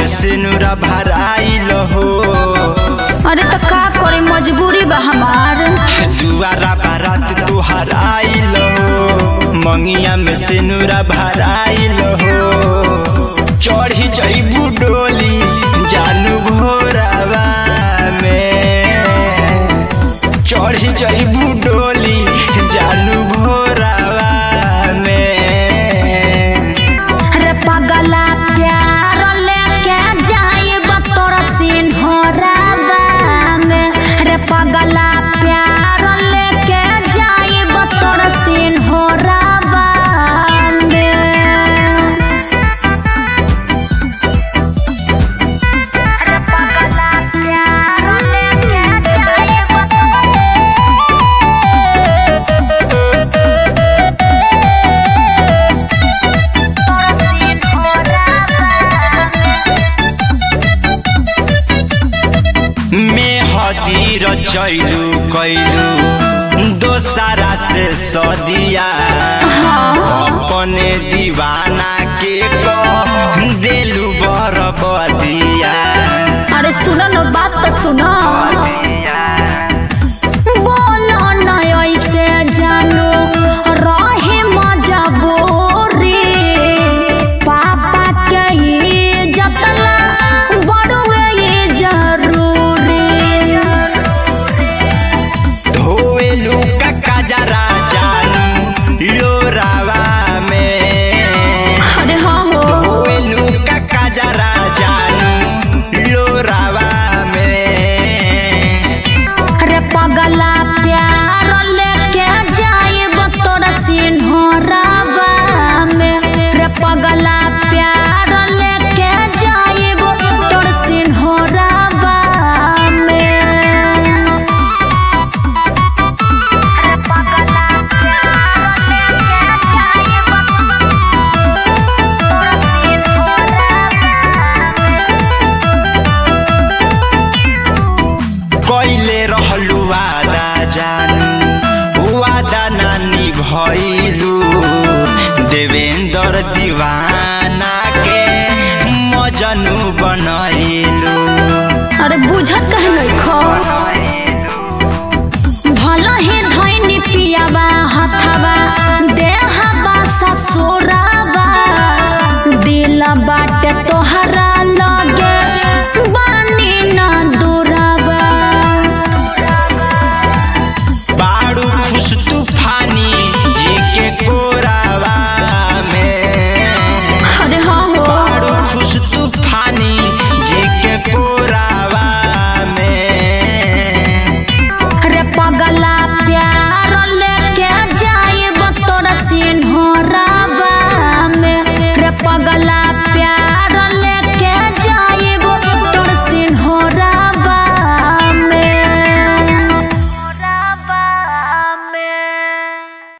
से नूरा भराइल हो अरे तो का करे मजबूरी बा हमार दुआरा बारात तुहार आइल हो मंगिया में से नूरा भराइल हो चढ़ी जईबू डोली जानू भोरावा में चढ़ी जईबू डोली जानू भोरावा में अरे पगला प्यार लेके जाइब तोरा सिन्हराबा में अरे पगला प्यार लेके जाइब तोरा सिन्हराबा में अरे पगला प्यार लेके जाइब तोरा सिन्हराबा में हदीर चैलू कैलू दोसारा से सदिया अपने दीवाना के कह देलू बरबदिया अरे सुनो न बात तो सुनो बोलो न ऐसे जानो रहे मजबूरी पापा के ही जतला बड़ुए ये जरूरी धोएलू का काजरा जानू लोरावा में अरे हाँ हो धोएलू का काजरा जानू लोरावा में अरे पगला प्यार लेके जाइब तोरा सिन्हराबा में रे पगला प्यार लेके जाइब तोरा सिन्हराबा में अरे पगला प्यार लेके जाइब तोरा सिन्हराबा कैले रहलू वादा जानू वादा नानी भैलू देवेंद्र दीवाना के मजनू बनैलू अरे बुझत कहे नहीं खो भला ही धैनी पियाबा हथाबा देहबा ससुराबा दिल बाटे तोहरा लगे बानी ना दूराबा बाड़ू खुश तूफानी जी के कोरावा में अरे हाँ हो बाड़ू खुश तूफानी जी के कोरावा में अरे पगला प्यार लेके जाइब तोरा सिन्ह